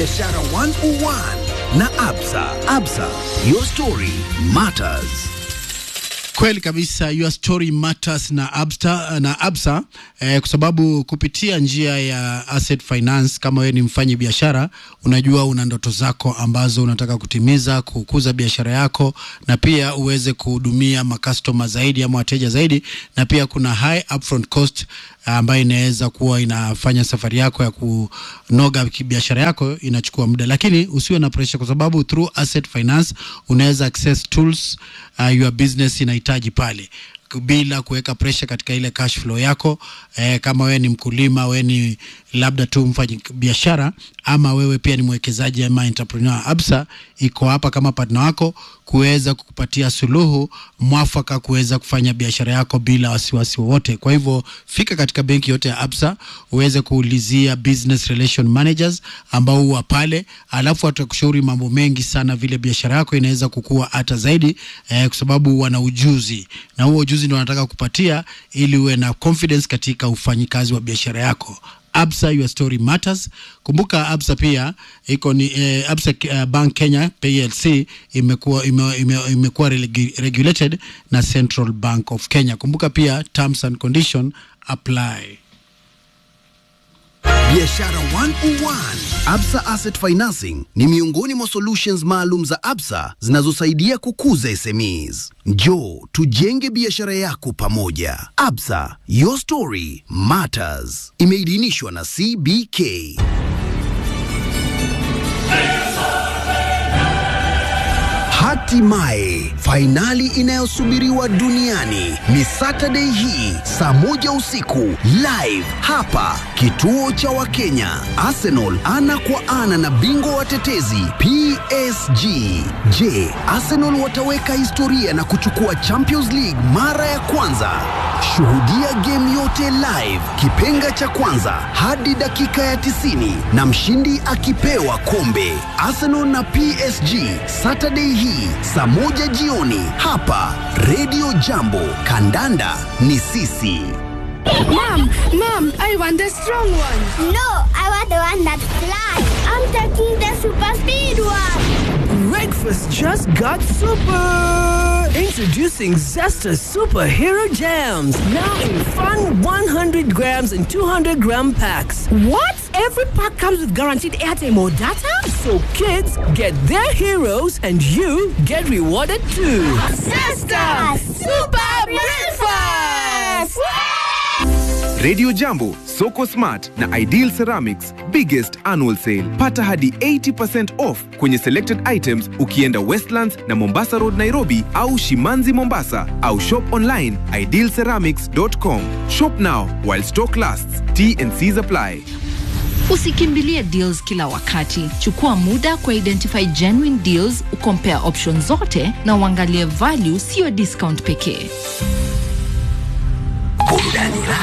Biashara 101 na Absa. Absa, your story matters. Kweli kabisa, your story matters na Absa, na Absa eh, kwa sababu kupitia njia ya asset finance, kama wewe ni mfanyi biashara, unajua una ndoto zako ambazo unataka kutimiza, kukuza biashara yako na pia uweze kuhudumia makastoma zaidi ama wateja zaidi, na pia kuna high upfront cost ambayo inaweza kuwa inafanya safari yako ya kunoga biashara yako inachukua muda, lakini usiwe na pressure, kwa sababu through asset finance unaweza access tools uh, your business inahitaji pale bila kuweka pressure katika ile cash flow yako. Eh, kama wewe ni mkulima, wewe ni labda tu mfanyi biashara, ama wewe pia ni mwekezaji ama entrepreneur, Absa iko hapa kama partner wako kuweza kukupatia suluhu mwafaka kuweza kufanya biashara yako bila wasiwasi wowote. Kwa hivyo fika katika benki yote ya Absa uweze kuulizia business relation managers ambao huwa pale, alafu watakushauri mambo mengi sana vile biashara yako inaweza kukua hata zaidi eh, kwa sababu wana ujuzi na huo ujuzi ndio wanataka kupatia ili uwe na confidence katika ufanyikazi wa biashara yako. Absa, your story matters. Kumbuka Absa pia iko ni eh, Absa uh, Bank Kenya PLC imekuwa ime, ime, imekuwa regu- regulated na Central Bank of Kenya. Kumbuka pia terms and condition apply. Biashara 101. Absa Asset Financing ni miongoni mwa solutions maalum za Absa zinazosaidia kukuza SMEs. Njoo tujenge biashara yako pamoja. Absa, your story matters. Imeidhinishwa na CBK. Hatimaye fainali inayosubiriwa duniani ni Saturday hii saa moja usiku live hapa kituo cha Wakenya. Arsenal ana kwa ana na bingwa watetezi PSG. Je, Arsenal wataweka historia na kuchukua Champions League mara ya kwanza? Shuhudia game yote live, kipenga cha kwanza hadi dakika ya 90 na mshindi akipewa kombe. Arsenal na PSG Saturday hii saa moja jioni hapa Radio Jambo. Kandanda ni sisi. Mom, mom, I want the strong one. No, I want the one that flies. I'm taking the super speed one. Breakfast just got super! Introducing Zesta Superhero Jams. Now in fun 100 grams and 200 gram packs. What? Every pack comes with guaranteed airtime or data? So kids get their heroes and you get rewarded too. Sister, super breakfast. Radio Jambo, Soko Smart na Ideal Ceramics biggest annual sale. Pata hadi 80% off kwenye selected items ukienda Westlands na Mombasa Road Nairobi au Shimanzi Mombasa au shop online idealceramics.com. Shop now while stock lasts. T and C's apply. Usikimbilie deals kila wakati. Chukua muda kwa identify genuine deals, ukompare options zote na uangalie value, sio discount pekee. Burudani